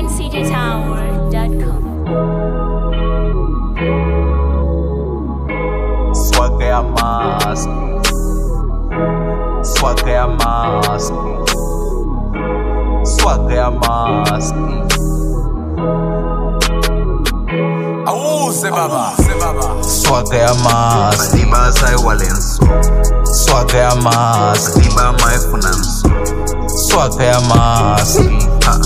GoldenCityTower.com. Swagger ya mask. Swagger ya mask. Swagger ya mask. Awuze baba, baba. Swagger ya mask. Madiba sai walenso Swagger ya mask. Madiba maifunanso Swagger ya mask. Ha,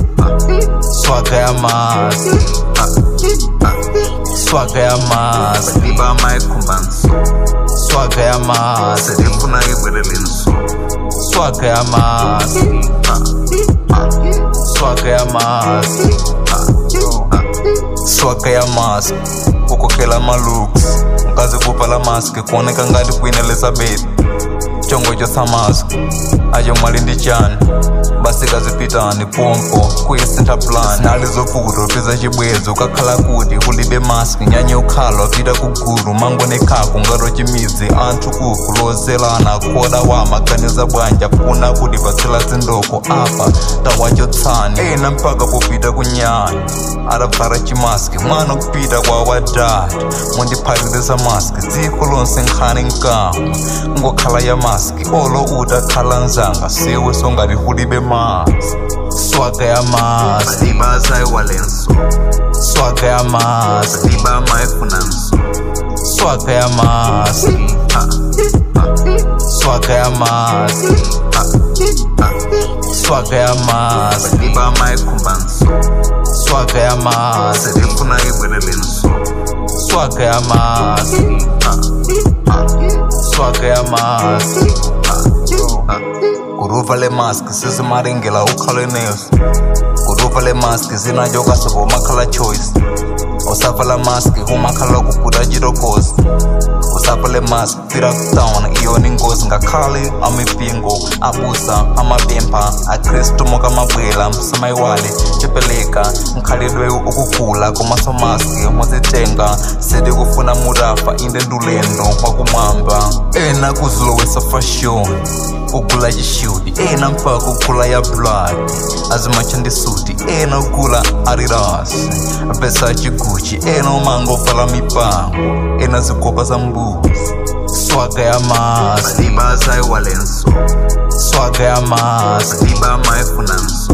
Swagger ya mask. ha, ha. Swagger ya mask. Madiba maikhumbanso Swagger ya mask. selifuna ibwerelenso Swagger ya mask. Ha, ha, Swagger ya mask. ha, ha. swaka ya mask kukokela malooks nkazi kupala mask kuoneka ngati queen elizabeth chongocho sa mask acho mwalindi chani basi kazipitani pompo kuyisintha plan sinali zovuta upeza chibwezo kakhala kuti kulibe mask nyanye ukhala wapita kugulu mangone khako ngato chimidzi anthu kuku lozelana khoda wa maganiza bwanja funa kuti patsela zindoko apa tawachotsani ena mpaka popita kunyanya adabvala chimaski mwana kupita kwa wadada mundiphatikisa maski dziko lonse nkhani nkamwa ngokhala ya maski olo utakhala nzanga siwe songati kulibe maski swaga ya maski Madiba sai walenso swaga ya maski Madiba maifunanso swaga ya maski Ha, ha, swaga ya maski ha, ha. swaga ya maski Madiba maikhumbanso swaga ya maski selifuna ibwerelenso swaga ya maski Ha, ha, swaga ya maski ha, ha. kuruva le mask sisimaringela ukhale neso kuruva le mask zinajokasivo makhala choice usavala mask umakhala kuputa chirokosi usapha le mask pfira kutown iyona ingozi ngakhale amipingo abusa amapempha akristu moka mabwela msamayiwale chipeleka nkhalidwe ukugula kumasomaski muzitenga sidi kufuna murafa inde ndulendo wakumwamba ena kuzilowesa fashion kugula xixuti ena mpaka kugula ya blood azimachandisuti ena ugula arirasi versace gucci ena umango pfala mipango ena zikopa za mbuzi swaga ya mask Madiba sai walenso swaga ya mask Madiba maifunanso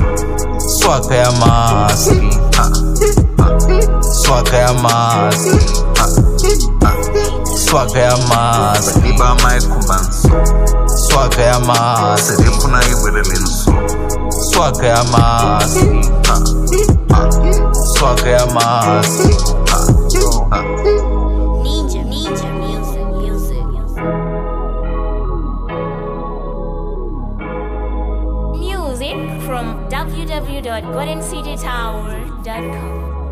swaga ya mask Ha, ha, swaga ya mask ha, ha. swaga ya mask Madiba maikhumbanso swaga ya mask selifuna ibwerelenso swaga ya mask Ha, ha, swaga ya mask ha, ha. Ninja, Ninja Music, Music, Music from www.goldencitytower.com.